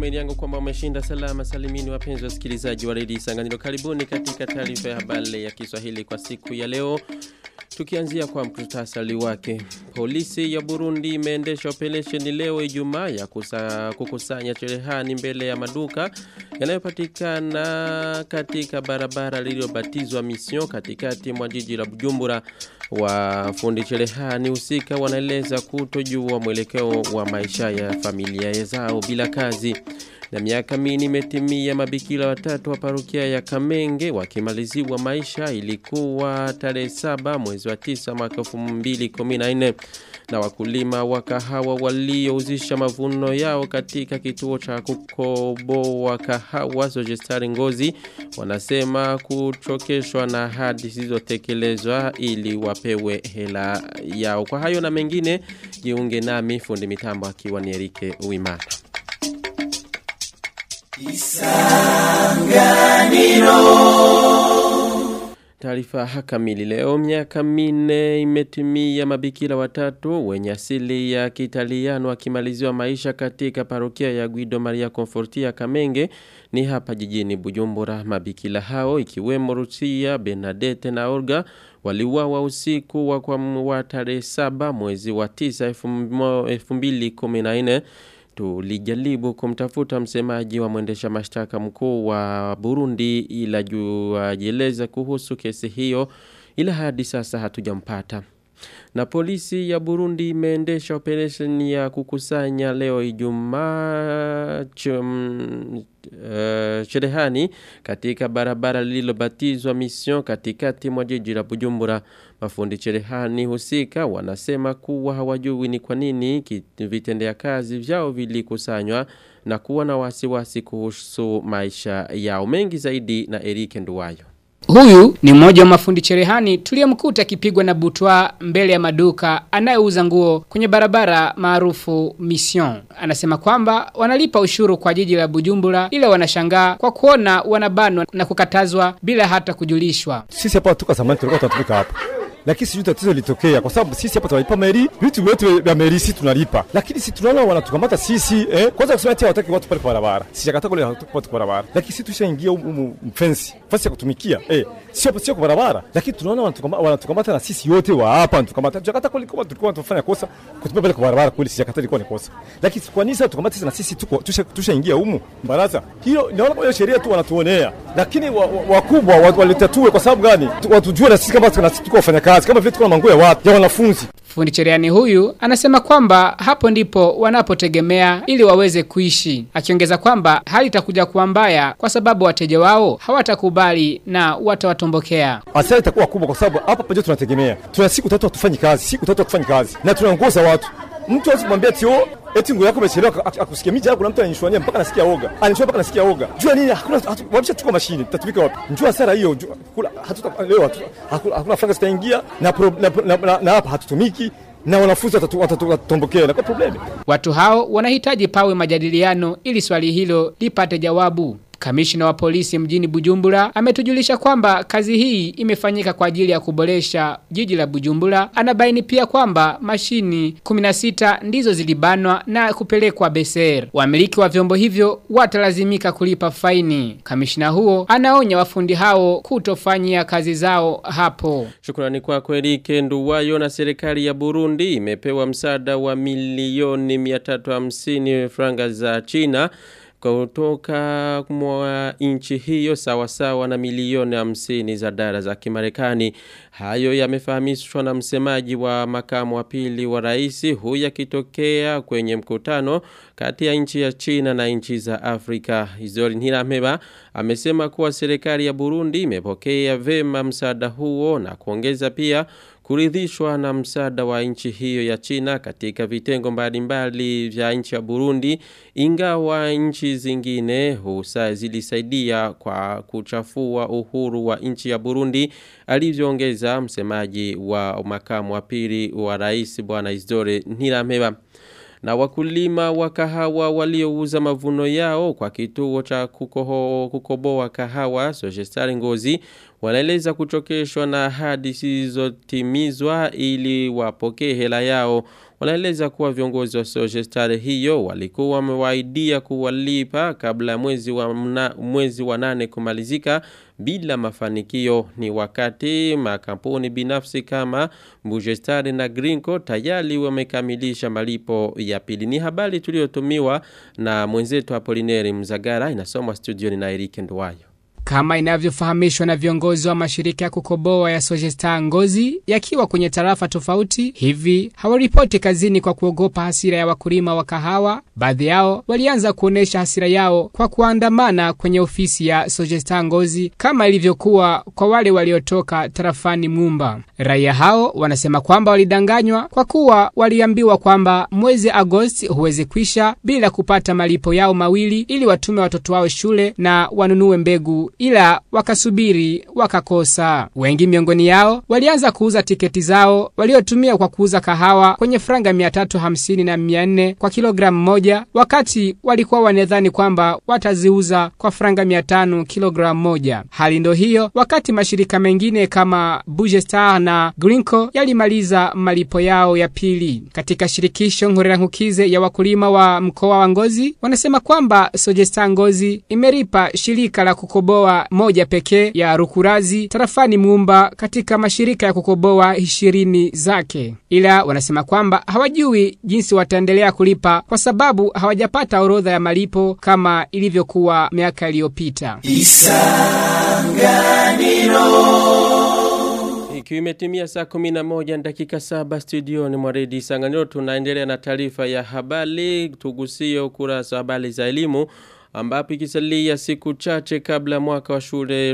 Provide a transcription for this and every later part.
matumaini yangu kwamba umeshinda salama salimini wapenzi wasikilizaji wa redio Isanganiro. Karibuni katika taarifa ya habari ya Kiswahili kwa siku ya leo. Tukianzia kwa mkutasari wake. Polisi ya Burundi imeendesha operesheni leo Ijumaa ya kusa, kukusanya cherehani mbele ya maduka yanayopatikana katika barabara lililobatizwa Mission katikati mwa jiji la Bujumbura. Wafundi cherehani husika wanaeleza kutojua mwelekeo wa maisha ya familia zao bila kazi. Na miaka mini imetimia mabikira watatu wa parokia ya Kamenge wakimaliziwa maisha ilikuwa tarehe saba mwezi wa tisa mwaka 2014 na wakulima wa kahawa waliouzisha mavuno yao katika kituo cha kukoboa kahawa Sojestari Ngozi wanasema kuchokeshwa na ahadi zilizotekelezwa ili wapewe hela yao. Kwa hayo na mengine jiunge nami fundi mitambo akiwa ni Erike Uimana. Taarifa kamili leo miaka minne imetimia mabikira watatu wenye asili ya Kitaliano wakimaliziwa maisha katika parokia ya Guido Maria Confortia Kamenge ni hapa jijini Bujumbura mabikira hao ikiwemo Rusia Bernadette na Olga waliuawa usiku wa kwa tarehe saba mwezi wa tisa 2014 tulijaribu kumtafuta msemaji wa mwendesha mashtaka mkuu wa Burundi ila juu ajieleza kuhusu kesi hiyo ila hadi sasa hatujampata. Na polisi ya Burundi imeendesha operation ya kukusanya leo Ijumaa uh, cherehani katika barabara lililobatizwa Mission katikati mwa jiji la Bujumbura. Mafundi cherehani husika wanasema kuwa hawajui ni kwa nini vitendea kazi vyao vilikusanywa na kuwa na wasiwasi kuhusu maisha yao mengi zaidi na Erike Nduwayo. Huyu ni mmoja wa mafundi cherehani tuliyemkuta akipigwa na butwa mbele ya maduka anayeuza nguo kwenye barabara maarufu Mission. Anasema kwamba wanalipa ushuru kwa jiji la Bujumbura ila wanashangaa kwa kuona wanabanwa na kukatazwa bila hata kujulishwa. Sisi hapa tuka zamani tulikuwa tunatumika hapa lakini sijui tatizo litokea kwa sababu sisi hapa tunalipa meri, vitu vyote vya meri sisi tunalipa, lakini si tunaona wanatukamata sisi eh. Kwanza kusema ati hawataki watu pale kwa barabara, sijakata kule hawataki watu kwa barabara, lakini sisi tushaingia humu mfensi fasi ya kutumikia eh, sio sio kwa barabara, lakini tunaona wanatukamata, wanatukamata na sisi yote wa hapa wanatukamata. Tujakata kule kama tulikuwa tunafanya kosa kutupia pale kwa barabara, kweli sijakata ilikuwa ni kosa, lakini kwa nini sasa tukamata sisi na sisi tuko tushaingia humu baraza hilo? Naona kwa sheria tu wanatuonea, lakini wakubwa wa, wa, walitatue kwa sababu gani? Watujue na sisi kama tuko wafanya kazi kazi kama vile tuko na manguo ya watu ya wanafunzi. Fundi cherehani huyu anasema kwamba hapo ndipo wanapotegemea ili waweze kuishi, akiongeza kwamba hali itakuja kuwa mbaya kwa sababu wateja wao hawatakubali na watawatombokea. Hasara itakuwa kubwa kwa sababu hapa pamoja tunategemea, tuna siku tatu hatufanyi kazi, siku tatu hatufanyi kazi na tunaongoza watu. Mtu hawezi kumwambia ati oh, eti nguo yako imechelewa akusikia mija yako na mtu anishwania mpaka nasikia oga. Anishwania mpaka nasikia oga. Jua nini? Hakuna wamesha chukua mashine. Tutatumika wapi? Njua hasara hiyo. Hatuta leo hakuna franga zitaingia na na, na, na hapa hatutumiki na wanafunzi watatombokea na kwa problemi. Watu hao wanahitaji pawe majadiliano ili swali hilo lipate jawabu. Kamishina wa polisi mjini Bujumbura ametujulisha kwamba kazi hii imefanyika kwa ajili ya kuboresha jiji la Bujumbura. Anabaini pia kwamba mashini 16 ndizo zilibanwa na kupelekwa Beser. Wamiliki wa vyombo hivyo watalazimika kulipa faini. Kamishina huo anaonya wafundi hao kutofanyia kazi zao hapo. Shukrani kwa Erike Nduwayo na serikali ya Burundi imepewa msaada wa milioni 350 franga za China kutoka mwa nchi hiyo sawa sawa na milioni hamsini za dola za Kimarekani. Hayo yamefahamishwa na msemaji wa makamu wa pili wa rais huyu akitokea kwenye mkutano kati ya nchi ya China na nchi za Afrika. Izori Ntirameba amesema kuwa serikali ya Burundi imepokea vema msaada huo na kuongeza pia kuridhishwa na msaada wa nchi hiyo ya China katika vitengo mbalimbali vya nchi ya Burundi ingawa nchi zingine husa zilisaidia kwa kuchafua uhuru wa nchi ya Burundi alivyoongeza msemaji wa makamu wa pili wa rais bwana Isidore Ntirameba na wakulima wa kahawa waliouza mavuno yao kwa kituo cha kukoho, kukoboa kahawa Sojestari Ngozi wanaeleza kuchokeshwa na ahadi zisizotimizwa ili wapokee hela yao wanaeleza kuwa viongozi wa Sojestare hiyo walikuwa wamewaidia kuwalipa kabla mwezi wa, mna, mwezi wa nane kumalizika bila mafanikio ni wakati makampuni binafsi kama Bujestare na Grinko tayari wamekamilisha malipo ya pili. Ni habari tuliyotumiwa na mwenzetu Apolineri Mzagara inasomwa studioni na Erike Nduwayo. Kama inavyofahamishwa na viongozi wa mashirika ya kukoboa ya Sojesta Ngozi yakiwa kwenye tarafa tofauti, hivi hawaripoti kazini kwa kuogopa hasira ya wakulima wa kahawa. Baadhi yao walianza kuonesha hasira yao kwa kuandamana kwenye ofisi ya Sojesta Ngozi kama ilivyokuwa kwa wale waliotoka tarafani Mumba. Raia hao wanasema kwamba walidanganywa kwa kuwa waliambiwa kwamba mwezi Agosti huwezi kwisha bila kupata malipo yao mawili ili watume watoto wao shule na wanunue mbegu ila wakasubiri wakakosa. Wengi miongoni yao walianza kuuza tiketi zao waliotumia kwa kuuza kahawa kwenye franga 350 na 400 kwa kilogramu moja, wakati walikuwa wanadhani kwamba wataziuza kwa franga 500 kilogramu moja. Hali ndo hiyo wakati mashirika mengine kama Bugestar na Grinko yalimaliza malipo yao ya pili. Katika shirikisho Nkukize ya wakulima wa mkoa wa Ngozi wanasema kwamba Sogestar Ngozi imeripa shirika la kukoboa moja pekee ya Rukurazi tarafani Mumba katika mashirika ya kukoboa ishirini zake, ila wanasema kwamba hawajui jinsi wataendelea kulipa kwa sababu hawajapata orodha ya malipo kama ilivyokuwa miaka iliyopita. Ikiwa imetimia saa 11 dakika saba studioni mwa redio Isanganiro tunaendelea na taarifa ya habari tugusie ukurasa wa habari za elimu ambapo ikisalia siku chache kabla mwaka wa shule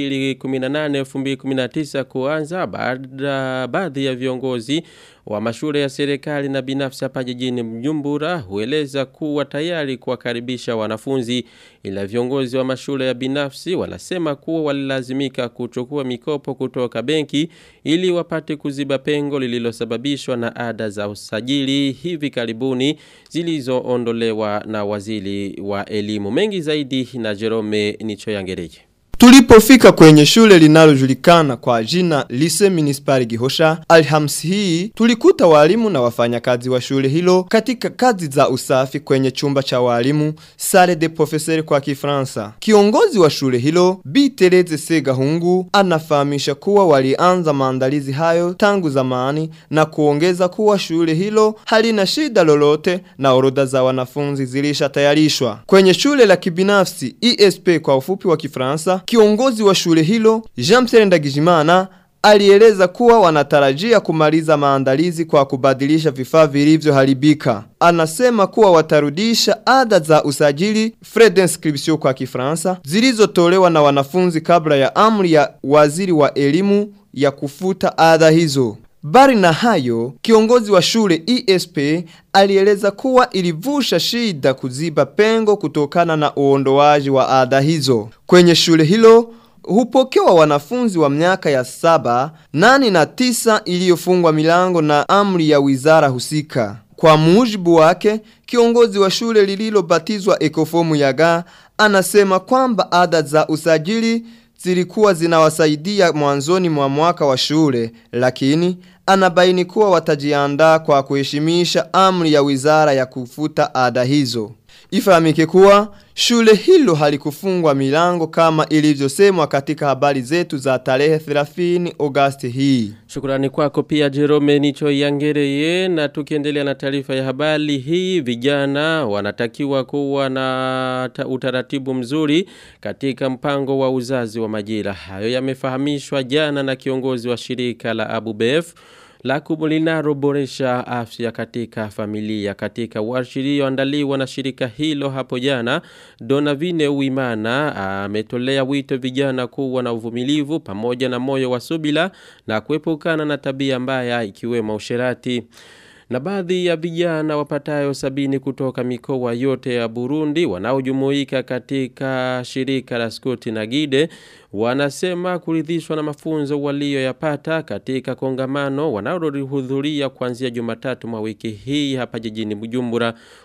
2018-2019 kuanza baada baadhi ya viongozi wa mashule ya serikali na binafsi hapa jijini Mjumbura hueleza kuwa tayari kuwakaribisha wanafunzi ila viongozi wa mashule ya binafsi wanasema kuwa walilazimika kuchukua mikopo kutoka benki ili wapate kuziba pengo lililosababishwa na ada za usajili hivi karibuni zilizoondolewa na waziri wa elimu mengi zaidi na Jerome Nichoyangereje Tulipofika kwenye shule linalojulikana kwa jina Lise Municipal Gihosha, Alhamisi hii tulikuta walimu na wafanyakazi wa shule hilo katika kazi za usafi kwenye chumba cha walimu Salle de Professeur kwa Kifransa. Kiongozi wa shule hilo Bi Tereze Segahungu anafahamisha kuwa walianza maandalizi hayo tangu zamani na kuongeza kuwa shule hilo halina shida lolote na orodha za wanafunzi zilishatayarishwa. Kwenye shule la kibinafsi ESP kwa ufupi wa Kifransa Kiongozi wa shule hilo, Jean-Pierre Ndagijimana, alieleza kuwa wanatarajia kumaliza maandalizi kwa kubadilisha vifaa vilivyoharibika. Anasema kuwa watarudisha ada za usajili frais d'inscription kwa Kifaransa zilizotolewa na wanafunzi kabla ya amri ya waziri wa elimu ya kufuta ada hizo. Bari na hayo, kiongozi wa shule ESP alieleza kuwa ilivusha shida kuziba pengo kutokana na uondoaji wa ada hizo. Kwenye shule hilo, hupokewa wanafunzi wa miaka ya saba, nani na tisa iliyofungwa milango na amri ya wizara husika. Kwa mujibu wake, kiongozi wa shule lililobatizwa Ekofomu Yaga anasema kwamba ada za usajili zilikuwa zinawasaidia mwanzoni mwa mwaka wa shule, lakini anabaini kuwa watajiandaa kwa kuheshimisha amri ya wizara ya kufuta ada hizo. Ifahamike kuwa shule hilo halikufungwa milango kama ilivyosemwa katika habari zetu za tarehe 30 Agosti hii. Shukrani kwako pia Jerome Nicho Yangereye na tukiendelea na taarifa ya habari hii vijana wanatakiwa kuwa na utaratibu mzuri katika mpango wa uzazi wa majira. Hayo yamefahamishwa jana na kiongozi wa shirika la Abubef la linaloboresha afya katika familia katika warsha iliyoandaliwa na shirika hilo hapo jana Donavine Uimana ametolea wito vijana kuwa na uvumilivu pamoja na moyo wa subila na kuepukana na tabia mbaya ikiwemo usherati na baadhi ya vijana wapatayo sabini kutoka mikoa yote ya Burundi wanaojumuika katika shirika la Skoti na Gide wanasema kuridhishwa na mafunzo walioyapata katika kongamano wanaohudhuria kuanzia Jumatatu mwa wiki hii hapa jijini Bujumbura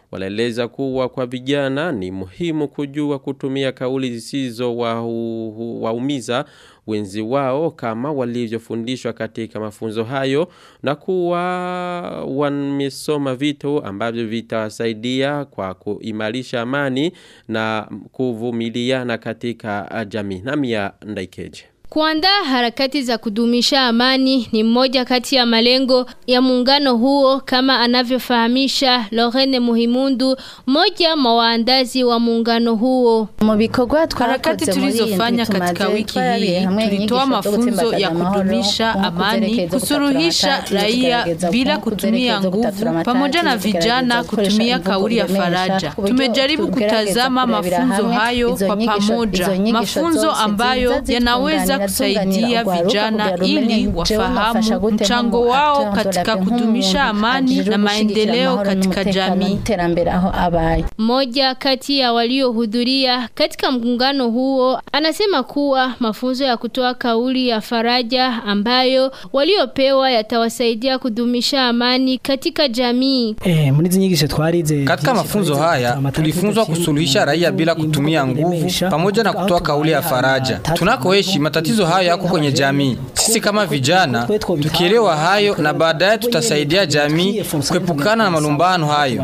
Walaeleza kuwa kwa vijana ni muhimu kujua kutumia kauli zisizo waumiza wa wenzi wao kama walivyofundishwa katika mafunzo hayo na kuwa wamesoma vitu ambavyo vitawasaidia kwa kuimarisha amani na kuvumiliana katika jamii. Namia Ndaikeje. Kuandaa harakati za kudumisha amani ni mmoja kati ya malengo ya muungano huo kama anavyofahamisha Lorene Muhimundu, mmoja mwa waandazi wa muungano huo. Harakati tulizofanya katika wiki hii tulitoa mafunzo ya kudumisha amani, kusuruhisha raia bila kutumia nguvu, pamoja na vijana kutumia kauli ya faraja. Tumejaribu kutazama mafunzo hayo kwa pamoja, mafunzo ambayo yanaweza kusaidia vijana ili wafahamu mchango wao katika kudumisha amani na maendeleo katika jamii. Mmoja kati ya waliohudhuria katika muungano huo anasema kuwa mafunzo ya kutoa kauli ya faraja ambayo waliopewa yatawasaidia kudumisha amani katika jamii. Eh, mnizi nyigisho twarize. Katika mafunzo haya tulifunzwa kusuluhisha raia bila kutumia nguvu pamoja na kutoa kauli ya faraja. Tunakoishi matatizo hayo yako kwenye jamii. Sisi kama vijana tukielewa hayo na baadaye tutasaidia jamii kuepukana na malumbano hayo.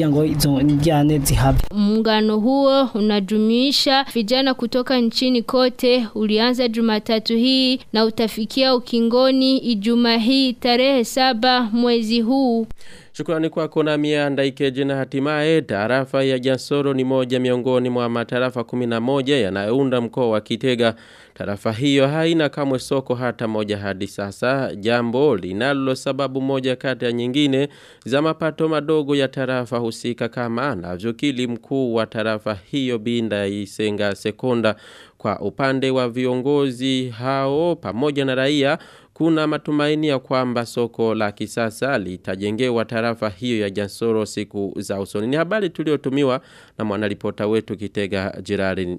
Muungano huo unajumuisha vijana kutoka nchini kote ulianza Jumatatu hii na utafikia ukingoni Ijumaa hii tarehe saba mwezi huu. Shukrani kwako na mia ndaikeje na hatimaye tarafa ya Jansoro ni moja miongoni mwa matarafa 11 yanayounda mkoa wa Kitega. Tarafa hiyo haina kamwe soko hata moja hadi sasa. Jambo linalo sababu moja kati ya nyingine za mapato madogo ya tarafa husika kama anavyokili mkuu wa tarafa hiyo Binda Isenga Sekonda kwa upande wa viongozi hao pamoja na raia kuna matumaini ya kwamba soko la kisasa litajengewa tarafa hiyo ya Jansoro siku za usoni. Ni habari tuliotumiwa na mwanaripota wetu Kitega Jirari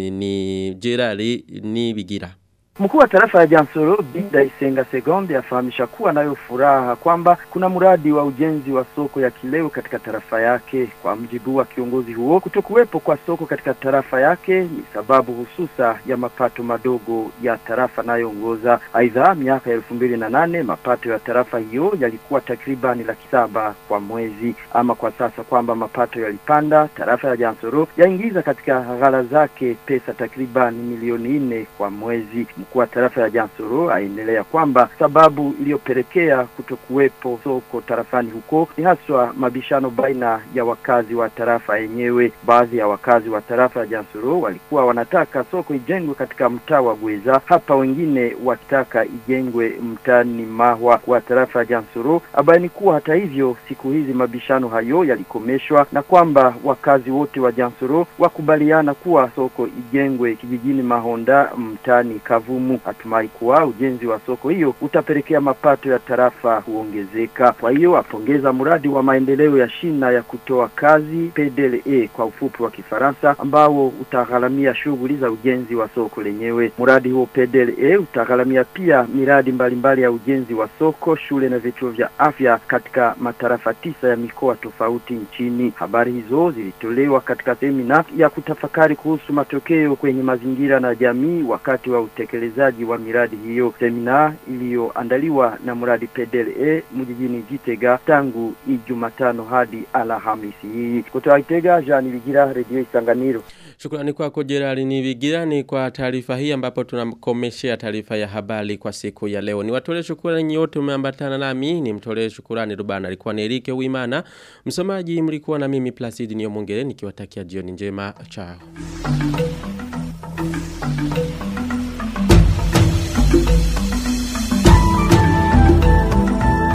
ni Jirari ni Bigira. Mkuu wa tarafa ya Jansoro Binda Isenga Segonde afahamisha kuwa nayo furaha kwamba kuna mradi wa ujenzi wa soko ya kileo katika tarafa yake. Kwa mjibu wa kiongozi huo, kutokuwepo kwa soko katika tarafa yake ni sababu hususa ya mapato madogo ya tarafa nayoongoza. Aidha, miaka ya elfu mbili na nane mapato ya tarafa hiyo yalikuwa takribani laki saba kwa mwezi. Ama kwa sasa kwamba mapato yalipanda, tarafa ya Jansoro yaingiza katika ghala zake pesa takribani milioni nne kwa mwezi. Mkuu wa tarafa ya Jansoro aendelea kwamba sababu iliyopelekea kutokuwepo soko tarafani huko ni haswa mabishano baina ya wakazi wa tarafa yenyewe. Baadhi ya wakazi wa tarafa ya Jansoro walikuwa wanataka soko ijengwe katika mtaa wa Gweza, hapa wengine wakitaka ijengwe mtaani Mahwa wa tarafa ya Jansoro. Abaini kuwa hata hivyo siku hizi mabishano hayo yalikomeshwa na kwamba wakazi wote wa Jansoro wakubaliana kuwa soko ijengwe kijijini Mahonda mtaani Kavu Kavumu. Atumai kuwa ujenzi wa soko hiyo utapelekea mapato ya tarafa kuongezeka. Kwa hiyo apongeza mradi wa maendeleo ya shina ya kutoa kazi PDLE kwa ufupi wa Kifaransa, ambao utagharamia shughuli za ujenzi wa soko lenyewe. Mradi huo PDLE utagharamia pia miradi mbalimbali ya ujenzi wa soko, shule na vituo vya afya katika matarafa tisa ya mikoa tofauti nchini. Habari hizo zilitolewa katika semina ya kutafakari kuhusu matokeo kwenye mazingira na jamii wakati wa utekelezaji wa miradi hiyo. Semina iliyoandaliwa na mradi PDLE mjijini Gitega tangu Ijumatano hadi Alhamisi hii. Kutoka Gitega, Jean Ligira, Radio Isanganiro. Shukrani kwako Gerard Nivigira ni kwa taarifa hii ambapo tunakomeshea taarifa ya habari kwa siku ya leo. Niwatolee shukrani nyote umeambatana nami, nimtolee shukrani Rubana alikuwa ni Erike Wimana. Msomaji mlikuwa na mimi Placid Niyomongere nikiwatakia jioni njema. Chao.